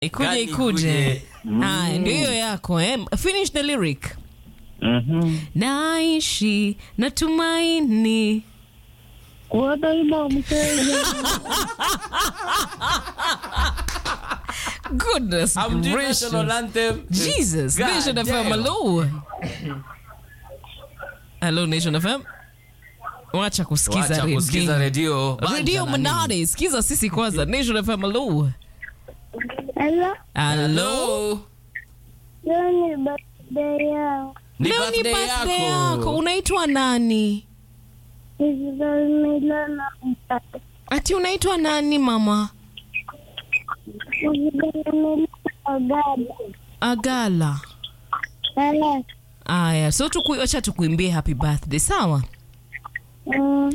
ikuje Gani ikuje. ikuje? Haya, ndio hiyo yako eh? Finish the lyric. Mhm. Naishi natumaini Kuwa daima Mkenya. goodness Hamjui gracious. national anthem. Jesus, God Nation FM, damn. hello. Hello Nation FM. Wacha kusikiza Wacha kusikiza redio. redio. Radio Banja na nini. Manade, sikiza sisi kwanza. Nation FM, hello. Hello. Hello. Hello. Leo ni birthday yangu. Ni Leo ni birthday birthday yako. yako. Unaitwa nani? Isabel Milana Mpata. Ati unaitwa nani mama? Isabel Milana Ogada. Agala. Hello. Aya, so tuku, acha tukuimbie happy birthday, sawa? Mm.